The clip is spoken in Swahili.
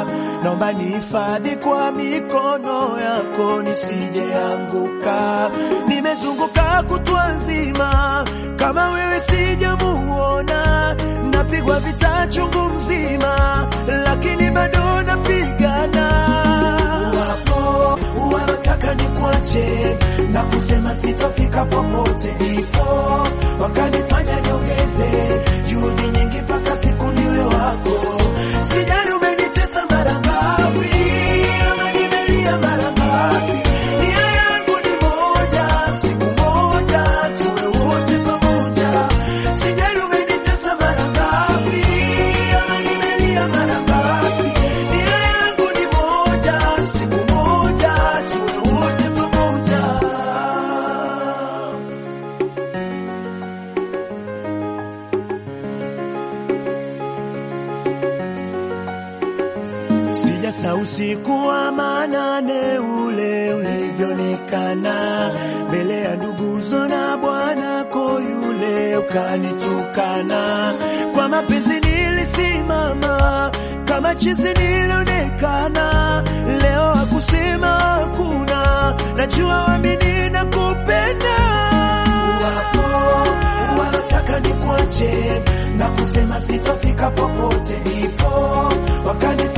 naomba nihifadhi kwa mikono yako nisijeanguka. Nimezunguka kutwa nzima, kama wewe sijamuona, napigwa vita chungu mzima, lakini bado napigana. Wapo wanataka nikuache na kusema sitofika popote, ndipo wakanifanya niongeze juhudi nyingi mpaka siku niwe wako. Sijali umenitesa mara ngapi, ama nimelia mara ngapi, nia yangu ni moja, siku moja tuwe wote pamoja. Sijali umenitesa mara ngapi, ama nimelia mara ngapi, nia yangu ni moja, siku moja tuwe wote pamoja. Sijasa usiku wa manane ule ulivyonikana mbele ya nduguzo na bwanako yule ukanitukana. Kwa mapenzi nilisimama kama chizi nilionekana, leo hakusema hakuna, najua wamini na kupenda wapo wanataka nikuache na kusema sitofika popote, ndipo wakani